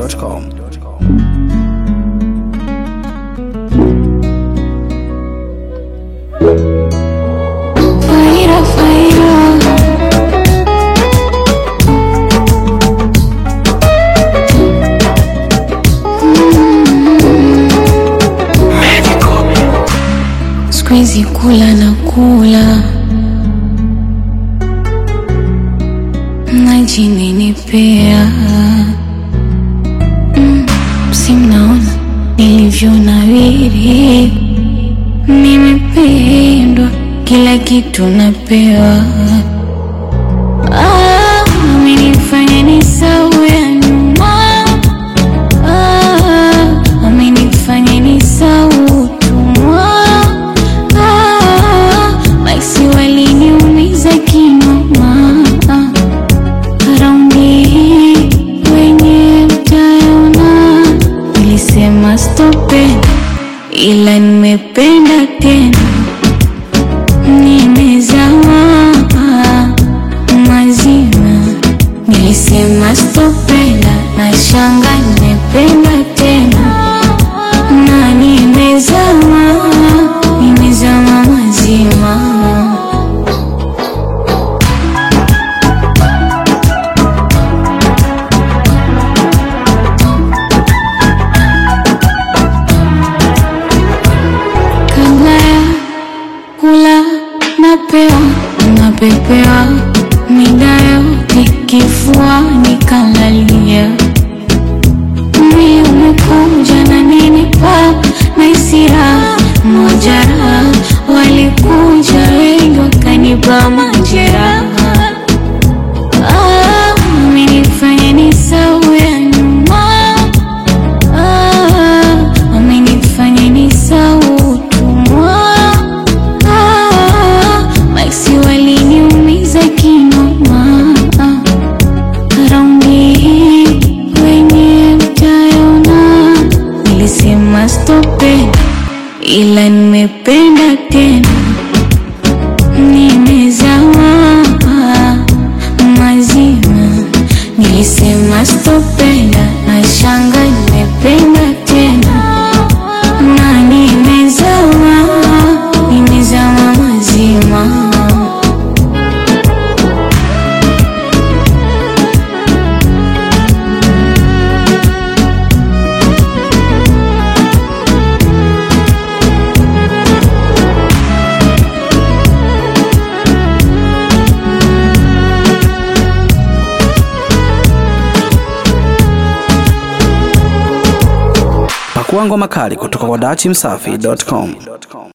dachimsafi.com. Faira, faira. Siku hizi kula na kula najinenepea mm, si mnaona nilivyo nawiri nimependwa kila kitu napewa Ah, amenifanya nisahau ya nyuma Ah, amenifanya nisahau utumwa Ah, basi waliniumiza kinoma Ah, raundi hii wenye mtaona nilisema stope ila nimependa tena nimezama mazima nilisema stopenda na shanga nimependa tena na nimezama nimezama mazima kabla ya kula napewa napepewa mida yote kifuani kalalia mi umekuja na nini pa na isira mojara walikuja wengi wakanipa majeraha Ah, amenifanya nisahau ya nyuma Ah, amenifanya nisahau utumwa Ah, basi waliniumiza kinoma Ah, raundi hii wenye mtaona nilisema stope ila nimependa tena nimezama mazima nilisema stopenda na shanga nimependa tena na nimezama nimezama mazima Pakua ngoma kali kutoka kwa dachimsafi.com.